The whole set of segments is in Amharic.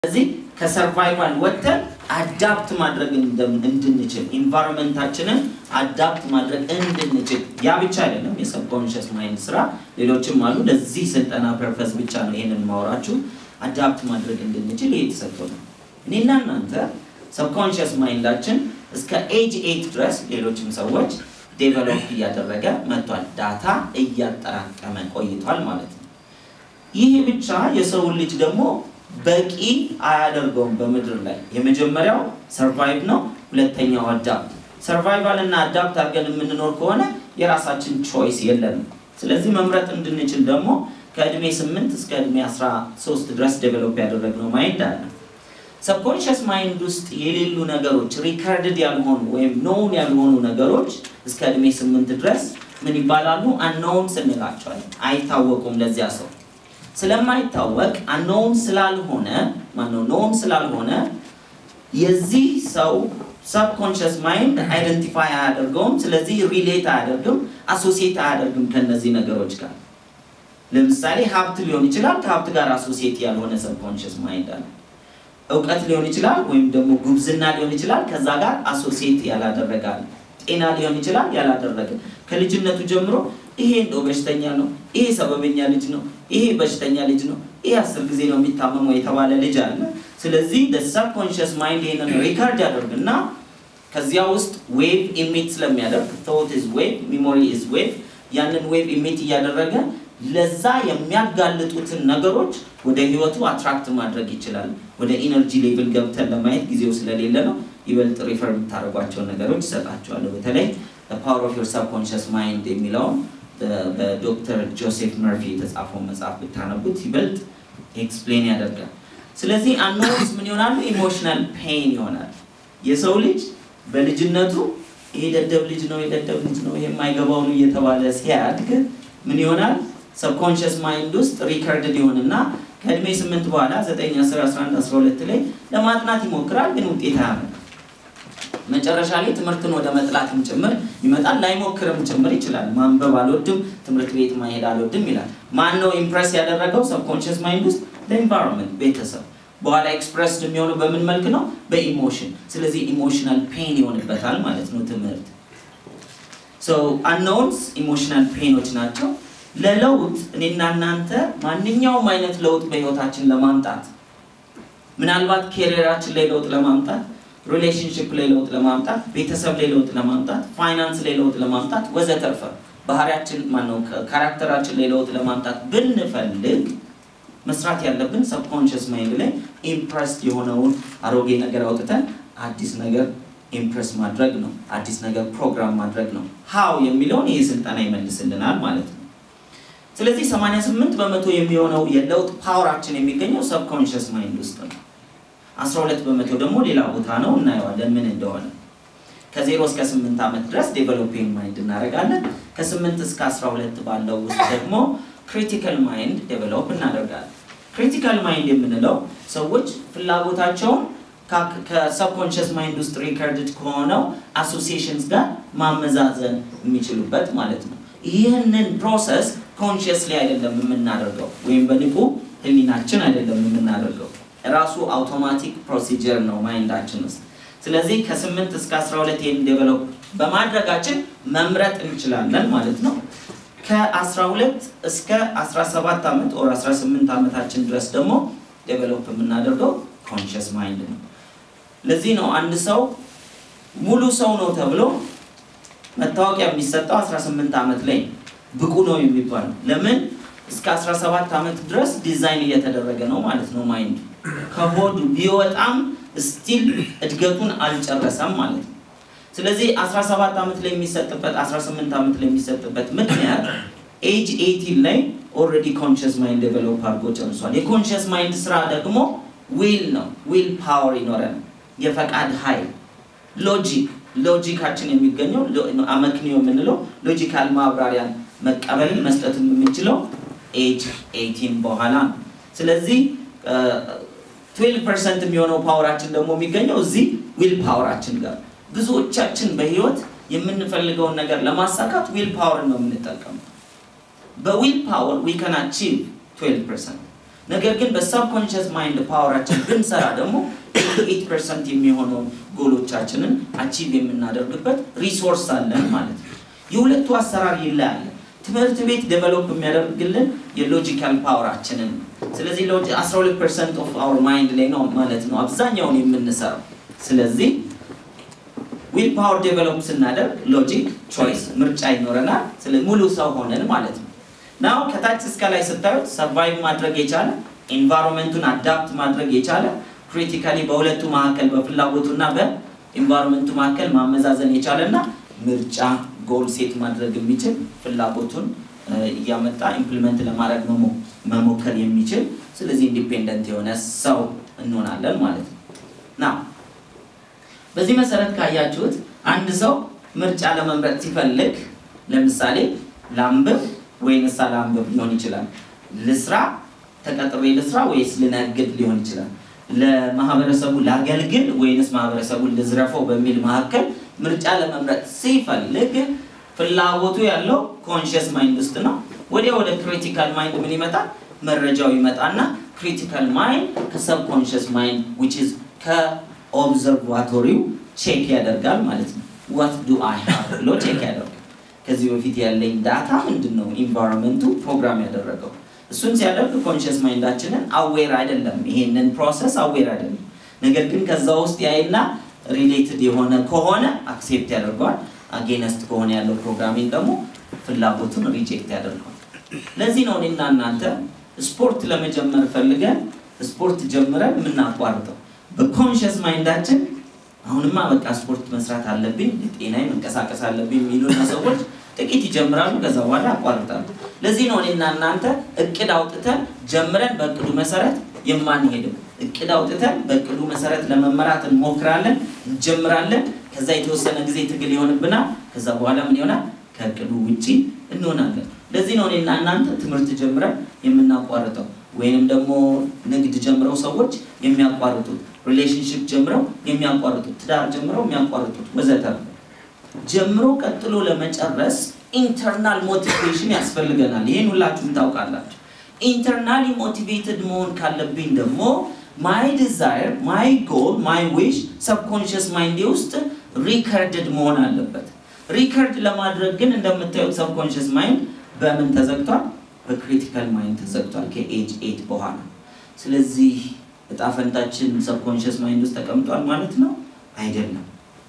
ስለዚህ ከሰርቫይቫል ወጥተን አዳፕት ማድረግ እንድንችል ኢንቫይሮንመንታችንን አዳፕት ማድረግ እንድንችል ያ ብቻ አይደለም የሰብኮንሽስ ማይንድ ስራ ሌሎችም አሉ ለዚህ ስልጠና ፐርፐስ ብቻ ነው ይሄንን ማውራችሁ አዳፕት ማድረግ እንድንችል ይሄ የተሰጠው ነው እኔና እናንተ ሰብኮንሽስ ማይንዳችን እስከ ኤጅ ኤት ድረስ ሌሎችም ሰዎች ዴቨሎፕ እያደረገ መጥቷል ዳታ እያጠራቀመ ቆይቷል ማለት ነው ይህ ብቻ የሰውን ልጅ ደግሞ በቂ አያደርገውም በምድር ላይ የመጀመሪያው ሰርቫይቭ ነው ሁለተኛው አዳፕት ሰርቫይቫል እና አዳፕት አድርገን የምንኖር ከሆነ የራሳችን ቾይስ የለንም ስለዚህ መምረጥ እንድንችል ደግሞ ከእድሜ 8 እስከ እድሜ 13 ድረስ ዴቨሎፕ ያደረግነው ማይንድ አለ ሰብኮንሽስ ማይንድ ውስጥ የሌሉ ነገሮች ሪከርድድ ያልሆኑ ወይም ኖውን ያልሆኑ ነገሮች እስከ እድሜ 8 ድረስ ምን ይባላሉ አንኖውን ስንላቸዋለን አይታወቁም ለዚያ ሰው ስለማይታወቅ አንኖውን ስላልሆነ ማነው ኖውን ስላልሆነ የዚህ ሰው ሰብኮንሽስ ማይንድ አይደንቲፋይ አያደርገውም ስለዚህ ሪሌት አያደርግም አሶሲየት አያደርግም ከነዚህ ነገሮች ጋር ለምሳሌ ሀብት ሊሆን ይችላል ከሀብት ጋር አሶሲየት ያልሆነ ሰብኮንሽስ ማይንድ አለ እውቀት ሊሆን ይችላል ወይም ደግሞ ጉብዝና ሊሆን ይችላል ከዛ ጋር አሶሲየት ያላደረጋል ጤና ሊሆን ይችላል ያላደረገ ከልጅነቱ ጀምሮ ይሄ እንደው በሽተኛ ነው ይሄ ሰበበኛ ልጅ ነው ይሄ በሽተኛ ልጅ ነው ይሄ አስር ጊዜ ነው የሚታመመው የተባለ ልጅ አለ ስለዚህ ሰብኮንሽስ ማይንድ ይሄንን ሪካርድ ያደርግና ከዚያ ውስጥ ዌቭ ኢሚት ስለሚያደርግ ቶት ኢዝ ዌቭ ሚሞሪ ኢዝ ዌቭ ያንን ዌቭ ኢሚት እያደረገ ለዛ የሚያጋልጡትን ነገሮች ወደ ህይወቱ አትራክት ማድረግ ይችላል ወደ ኢነርጂ ሌቭል ገብተን ለማየት ጊዜው ስለሌለ ነው ይበልጥ ሪፈር የምታደርጓቸውን ነገሮች ይሰጣቸዋለሁ በተለይ ፓወር ኦፍ ዮር ሰብኮንሽስ ማይንድ የሚለውን በዶክተር ጆሴፍ መርፊ የተጻፈው መጽሐፍ ብታነቡት ይበልጥ ኤክስፕሌን ያደርጋል ስለዚህ አኖንስ ምን ይሆናሉ ኢሞሽናል ፔን ይሆናል የሰው ልጅ በልጅነቱ ይሄ ደደብ ልጅ ነው የደደብ ልጅ ነው ይሄ የማይገባው ነው እየተባለ ሲያድግ ምን ይሆናል ሰብኮንሽስ ማይንድ ውስጥ ሪከርድድ ይሆንና ከእድሜ ስምንት በኋላ 9 10 11 12 ላይ ለማጥናት ይሞክራል ግን ውጤት አያመጣም መጨረሻ ላይ ትምህርትን ወደ መጥላትም ጭምር ይመጣል ላይሞክርም ጭምር ይችላል ማንበብ አልወድም ትምህርት ቤት ማሄድ አልወድም ይላል ማን ነው ኢምፕረስ ያደረገው ሰብኮንሽስ ማይንድ ውስጥ ለኢንቫይሮንመንት ቤተሰብ በኋላ ኤክስፕረስድ የሚሆነው በምን መልክ ነው በኢሞሽን ስለዚህ ኢሞሽናል ፔን ይሆንበታል ማለት ነው ትምህርት አንኖንስ ኢሞሽናል ፔኖች ናቸው ለለውጥ እኔና እናንተ ማንኛውም አይነት ለውጥ በህይወታችን ለማምጣት ምናልባት ኬሪራችን ላይ ለውጥ ለማምጣት ሪሌሽንሽፕ ላይ ለውጥ ለማምጣት ቤተሰብ ላይ ለውጥ ለማምጣት ፋይናንስ ላይ ለውጥ ለማምጣት ወዘተርፈ ባህሪያችን ማነው ካራክተራችን ላይ ለውጥ ለማምጣት ብንፈልግ መስራት ያለብን ሰብኮንሽስ ማይንድ ላይ ኢምፕረስድ የሆነውን አሮጌ ነገር አውጥተን አዲስ ነገር ኢምፕረስ ማድረግ ነው አዲስ ነገር ፕሮግራም ማድረግ ነው ሀው የሚለውን ይህ ስልጠና ይመልስልናል ማለት ነው ስለዚህ 88 በመቶ የሚሆነው የለውጥ ፓወራችን የሚገኘው ሰብኮንሽስ ማይንድ ውስጥ ነው 12 በመቶ ደግሞ ሌላ ቦታ ነው እናየዋለን ምን እንደሆነ ከ0 እስከ 8 ዓመት ድረስ ዴቨሎፒንግ ማይንድ እናደርጋለን ከ8 እስከ 12 ባለው ውስጥ ደግሞ ክሪቲካል ማይንድ ዴቨሎፕ እናደርጋለን ክሪቲካል ማይንድ የምንለው ሰዎች ፍላጎታቸውን ከሰብኮንሽስ ማይንድ ውስጥ ሪከርድድ ከሆነው አሶሲሽንስ ጋር ማመዛዘን የሚችሉበት ማለት ነው ይህንን ፕሮሰስ ኮንሽስሊ አይደለም የምናደርገው ወይም በንቁ ህሊናችን አይደለም የምናደርገው ራሱ አውቶማቲክ ፕሮሲጀር ነው ማይንዳችን ውስጥ ስለዚህ ከ8 እስከ 12 ይህን ዴቨሎፕ በማድረጋችን መምረጥ እንችላለን ማለት ነው ከ12 እስከ 17 ዓመት ኦር 18 ዓመታችን ድረስ ደግሞ ዴቨሎፕ የምናደርገው ኮንሽስ ማይንድ ነው ለዚህ ነው አንድ ሰው ሙሉ ሰው ነው ተብሎ መታወቂያ የሚሰጠው 18 ዓመት ላይ ብቁ ነው የሚባለው ለምን እስከ 17 ዓመት ድረስ ዲዛይን እየተደረገ ነው ማለት ነው ማይንድ ከሆዱ ቢወጣም ስቲል እድገቱን አልጨረሰም ማለት ነው ስለዚህ 17 ዓመት ላይ የሚሰጥበት 18 ዓመት ላይ የሚሰጥበት ምክንያት ኤጅ 18 ላይ ኦልሬዲ ኮንሽስ ማይንድ ዴቨሎፕ አድርጎ ጨርሷል የኮንሽስ ማይንድ ስራ ደግሞ ዊል ነው ዊል ፓወር ይኖረን የፈቃድ ኃይል ሎጂክ ሎጂካችን የሚገኘው አመክንዮ የምንለው ሎጂካል ማብራሪያን መቀበል መስጠት የምንችለው ኤጅ 18 በኋላ ነው ስለዚህ 12 ፐርሰንት የሚሆነው ፓወራችን ደግሞ የሚገኘው እዚህ ዊል ፓወራችን ጋር ብዙዎቻችን በህይወት የምንፈልገውን ነገር ለማሳካት ዊል ፓወር ነው የምንጠቀመው በዊል ፓወር ዊ ካን አቺቭ 12 ፐርሰንት ነገር ግን በሳብኮንሽስ ማይንድ ፓወራችን ብንሰራ ደግሞ 88 ፐርሰንት የሚሆነው ጎሎቻችንን አቺቭ የምናደርግበት ሪሶርስ አለን ማለት ነው። የሁለቱ አሰራር ይለያል። ትምህርት ቤት ዴቨሎፕ የሚያደርግልን የሎጂካል ፓወራችንን ነው። ስለዚህ 12 ፐርሰንት ኦፍ አወር ማይንድ ላይ ነው ማለት ነው አብዛኛውን የምንሰራው። ስለዚህ ዊል ፓወር ዴቨሎፕ ስናደርግ ሎጂክ ቾይስ ምርጫ ይኖረናል። ስለዚህ ሙሉ ሰው ሆነን ማለት ነው። ናው ከታች እስከ ላይ ስታዩት ሰርቫይቭ ማድረግ የቻለ ኢንቫይሮንመንቱን አዳፕት ማድረግ የቻለ ክሪቲካሊ በሁለቱ መካከል በፍላጎቱና በኢንቫይሮንመንቱ መካከል ማመዛዘን የቻለ እና ምርጫ ጎል ሴት ማድረግ የሚችል ፍላጎቱን እያመጣ ኢምፕሊመንት ለማድረግ መሞከር የሚችል ስለዚህ ኢንዲፔንደንት የሆነ ሰው እንሆናለን ማለት ነው ና በዚህ መሰረት ካያችሁት አንድ ሰው ምርጫ ለመምረጥ ሲፈልግ ለምሳሌ ላንብብ ወይንስ አላንብብ ሊሆን ይችላል። ልስራ ተቀጥሬ ልስራ ወይስ ልነግድ ሊሆን ይችላል። ለማህበረሰቡ ላገልግል ወይንስ ማህበረሰቡን ልዝረፈው በሚል መካከል ምርጫ ለመምረጥ ሲፈልግ ፍላጎቱ ያለው ኮንሽስ ማይንድ ውስጥ ነው። ወዲያ ወደ ክሪቲካል ማይንድ ምን ይመጣል? መረጃው ይመጣና ክሪቲካል ማይንድ ከሰብኮንሽስ ማይንድ ዊች ኢዝ ከኦብዘርቫቶሪው ቼክ ያደርጋል ማለት ነው። ዋት ዱ አይ ሃቭ ብሎ ቼክ ያደርጋል። ከዚህ በፊት ያለኝ ዳታ ምንድን ነው? ኢንቫይሮንመንቱ ፕሮግራም ያደረገው እሱን ሲያደርግ ኮንሽስ ማይንዳችንን አዌር አይደለም፣ ይሄንን ፕሮሰስ አዌር አይደለም። ነገር ግን ከዛ ውስጥ ያይና ሪሌትድ የሆነ ከሆነ አክሴፕት ያደርገዋል። አጌነስት ከሆነ ያለው ፕሮግራሚንግ ደግሞ ፍላጎቱን ሪጀክት ያደርገዋል። ለዚህ ነው እኔና እናንተ ስፖርት ለመጀመር ፈልገን ስፖርት ጀምረን የምናቋርጠው በኮንሽስ ማይንዳችን አሁንማ በቃ ስፖርት መስራት አለብኝ፣ ጤናዬ መንቀሳቀስ አለብኝ የሚሉና ሰዎች ጥቂት ይጀምራሉ፣ ከዛ በኋላ ያቋርጣሉ። ለዚህ ነው እኔና እናንተ እቅድ አውጥተን ጀምረን በእቅዱ መሰረት የማንሄድም። እቅድ አውጥተን በእቅዱ መሰረት ለመመራት እንሞክራለን፣ እንጀምራለን። ከዛ የተወሰነ ጊዜ ትግል ይሆንብናል። ከዛ በኋላ ምን ይሆናል? ከእቅዱ ውጪ እንሆናለን። ለዚህ ነው እኔና እናንተ ትምህርት ጀምረን የምናቋርጠው ወይንም ደግሞ ንግድ ጀምረው ሰዎች የሚያቋርጡት፣ ሪሌሽንሽፕ ጀምረው የሚያቋርጡት፣ ትዳር ጀምረው የሚያቋርጡት ወዘተርፈ ጀምሮ ቀጥሎ ለመጨረስ ኢንተርናል ሞቲቬሽን ያስፈልገናል። ይህን ሁላችሁም ታውቃላችሁ። ኢንተርናሊ ሞቲቬትድ መሆን ካለብኝ ደግሞ ማይ ዲዛይር ማይ ጎል ማይ ዊሽ ሰብኮንሽስ ማይንዴ ውስጥ ሪከርድድ መሆን አለበት። ሪከርድ ለማድረግ ግን እንደምታዩት ሰብኮንሽስ ማይንድ በምን ተዘግቷል? በክሪቲካል ማይንድ ተዘግቷል ከኤጅ ኤት በኋላ። ስለዚህ እጣ ፈንታችን ሰብኮንሽስ ማይንድ ውስጥ ተቀምጧል ማለት ነው አይደለም።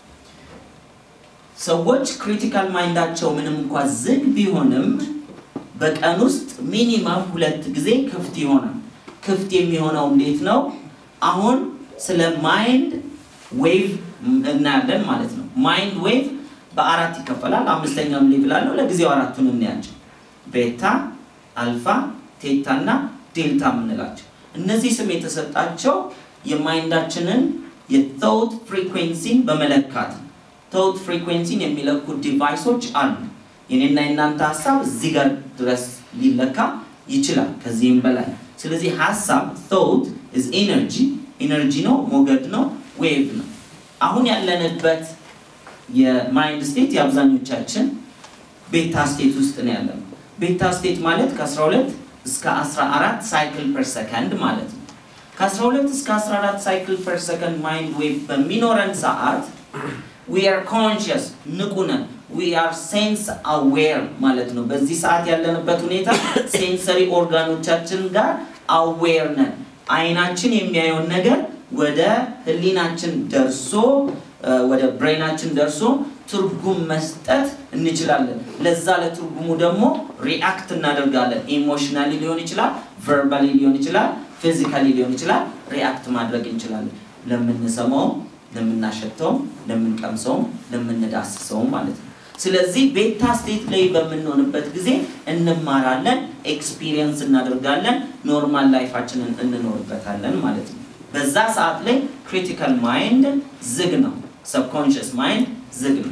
ሰዎች ክሪቲካል ማይንዳቸው ምንም እንኳ ዝግ ቢሆንም በቀን ውስጥ ሚኒማም ሁለት ጊዜ ክፍት ይሆናል። ክፍት የሚሆነው እንዴት ነው? አሁን ስለ ማይንድ ዌቭ እናያለን ማለት ነው። ማይንድ ዌቭ በአራት ይከፈላል። አምስተኛም ሌቭል አለው። ለጊዜው አራቱን እናያቸው። ቤታ፣ አልፋ፣ ቴታ እና ዴልታ የምንላቸው እነዚህ ስም የተሰጣቸው የማይንዳችንን የቶት ፍሪኩዌንሲን በመለካት ነው። ቶት ፍሪኩዌንሲን የሚለኩ ዲቫይሶች አሉ። የኔና የናንተ ሀሳብ እዚህ ጋር ድረስ ሊለካ ይችላል፣ ከዚህም በላይ። ስለዚህ ሀሳብ ቶት ኢዝ ኤነርጂ ኤነርጂ ነው፣ ሞገድ ነው፣ ዌቭ ነው። አሁን ያለንበት የማይንድ ስቴት የአብዛኞቻችን ቤታ ስቴት ውስጥ ነው ያለነው። ቤታ ስቴት ማለት ከ12 እስከ 14 ሳይክል ፐር ሰከንድ ማለት ነው። ከ12 እስከ 14 ሳይክል ፐር ሰከንድ ማይንድ ዌቭ በሚኖረን ሰዓት ዊ አር ኮንሽስ ንቁ ነን። ዊ አር ሴንስ አዌር ማለት ነው። በዚህ ሰዓት ያለንበት ሁኔታ ሴንሰሪ ኦርጋኖቻችን ጋር አዌር ነን። አይናችን የሚያየውን ነገር ወደ ህሊናችን ደርሶ ወደ ብሬናችን ደርሶ ትርጉም መስጠት እንችላለን። ለዛ ለትርጉሙ ደግሞ ሪአክት እናደርጋለን። ኢሞሽናሊ ሊሆን ይችላል፣ ቨርባሊ ሊሆን ይችላል፣ ፊዚካሊ ሊሆን ይችላል። ሪአክት ማድረግ እንችላለን ለምንሰማውም ለምናሸተውም ለምንቀምሰውም ለምንዳስሰውም ማለት ነው። ስለዚህ ቤታ ስቴት ላይ በምንሆንበት ጊዜ እንማራለን፣ ኤክስፒሪየንስ እናደርጋለን፣ ኖርማል ላይፋችንን እንኖርበታለን ማለት ነው። በዛ ሰዓት ላይ ክሪቲካል ማይንድ ዝግ ነው፣ ሰብኮንሽስ ማይንድ ዝግ ነው።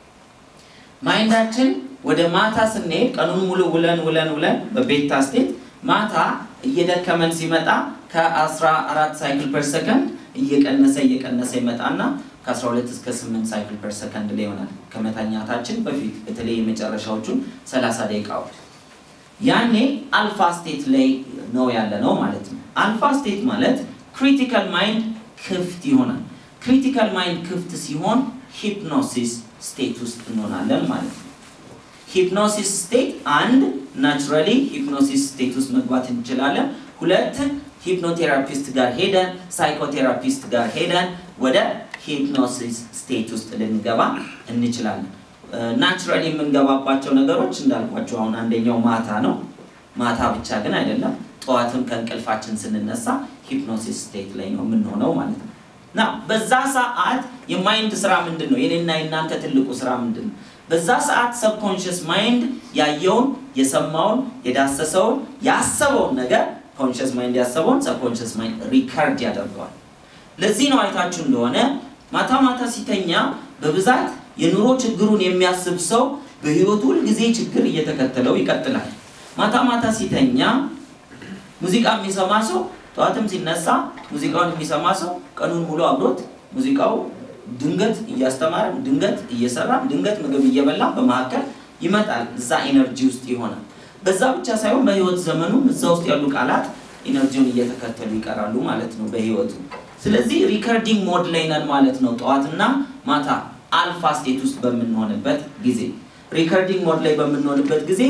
ማይንዳችን ወደ ማታ ስንሄድ ቀኑን ሙሉ ውለን ውለን ውለን በቤታ ስቴት ማታ እየደከመን ሲመጣ ከ14 ሳይክል ፐር ሰከንድ እየቀነሰ እየቀነሰ ይመጣና ከ12 እስከ 8 ሳይክል ፐር ሰከንድ ላይ ይሆናል ከመተኛታችን በፊት በተለይ የመጨረሻዎቹን 30 ደቂቃዎች። ያኔ አልፋ ስቴት ላይ ነው ያለ ነው ማለት ነው። አልፋ ስቴት ማለት ክሪቲካል ማይንድ ክፍት ይሆናል። ክሪቲካል ማይንድ ክፍት ሲሆን ሂፕኖሲስ ስቴት ውስጥ እንሆናለን ማለት ነው። ሂፕኖሲስ ስቴት አንድ ናቹራሊ ሂፕኖሲስ ስቴት ውስጥ መግባት እንችላለን። ሁለት ሂፕኖቴራፒስት ጋር ሄደን ሳይኮቴራፒስት ጋር ሄደን ወደ ሂፕኖሲስ ስቴት ውስጥ ልንገባ እንችላለን። ናቹራሊ የምንገባባቸው ነገሮች እንዳልኳቸው አሁን አንደኛው ማታ ነው። ማታ ብቻ ግን አይደለም። ጠዋትም ከእንቅልፋችን ስንነሳ ሂፕኖሲስ ስቴት ላይ ነው የምንሆነው ማለት ነው። እና በዛ ሰዓት የማይንድ ስራ ምንድን ነው? የኔና የእናንተ ትልቁ ስራ ምንድን ነው? በዛ ሰዓት ሰብኮንሽስ ማይንድ ያየውን፣ የሰማውን፣ የዳሰሰውን፣ ያሰበውን ነገር ኮንሽስ ማይንድ ያሰበውን ሰብኮንሽስ ማይንድ ሪከርድ ያደርገዋል። ለዚህ ነው አይታችሁ እንደሆነ ማታ ማታ ሲተኛ በብዛት የኑሮ ችግሩን የሚያስብ ሰው በህይወቱ ሁልጊዜ ችግር እየተከተለው ይቀጥላል። ማታ ማታ ሲተኛ ሙዚቃ የሚሰማ ሰው ጠዋትም ሲነሳ ሙዚቃውን የሚሰማ ሰው ቀኑን ሙሉ አብሮት ሙዚቃው ድንገት እያስተማረ ድንገት እየሰራ ድንገት ምግብ እየበላ በመካከል ይመጣል። እዛ ኤነርጂ ውስጥ ይሆናል። በዛ ብቻ ሳይሆን በህይወት ዘመኑም እዛ ውስጥ ያሉ ቃላት ኢነርጂውን እየተከተሉ ይቀራሉ ማለት ነው በህይወቱ። ስለዚህ ሪከርዲንግ ሞድ ላይ ነን ማለት ነው። ጠዋትና ማታ አልፋ ስቴት ውስጥ በምንሆንበት ጊዜ ሪከርዲንግ ሞድ ላይ በምንሆንበት ጊዜ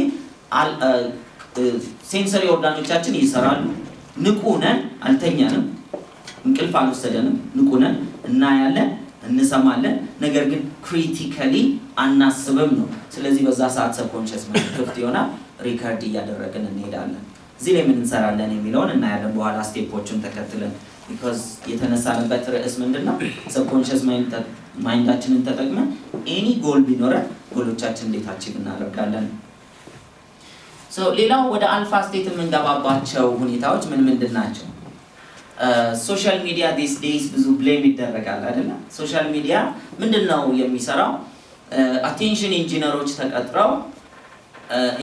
ሴንሰሪ ኦርጋኖቻችን ይሰራሉ። ንቁ ነን፣ አልተኛንም፣ እንቅልፍ አልወሰደንም። ንቁ ነን፣ እናያለን፣ እንሰማለን። ነገር ግን ክሪቲካሊ አናስብም ነው። ስለዚህ በዛ ሰዓት ሰብኮንሽስ ማይንድ ክፍት ይሆናል። ሪከርድ እያደረግን እንሄዳለን። እዚህ ላይ ምን እንሰራለን የሚለውን እናያለን በኋላ ስቴፖችን ተከትለን። ቢኮዝ የተነሳንበት ርዕስ ምንድን ነው? ሰብኮንሽስ ማይንዳችንን ተጠቅመን ኤኒ ጎል ቢኖረን ጎሎቻችን እንዴት አቺቭ እናደርጋለን። ሌላው ወደ አልፋ ስቴት የምንገባባቸው ሁኔታዎች ምን ምንድን ናቸው? ሶሻል ሚዲያ ዲስ ዴይስ ብዙ ብሌም ይደረጋል አይደለም? ሶሻል ሚዲያ ምንድን ነው የሚሰራው? አቴንሽን ኢንጂነሮች ተቀጥረው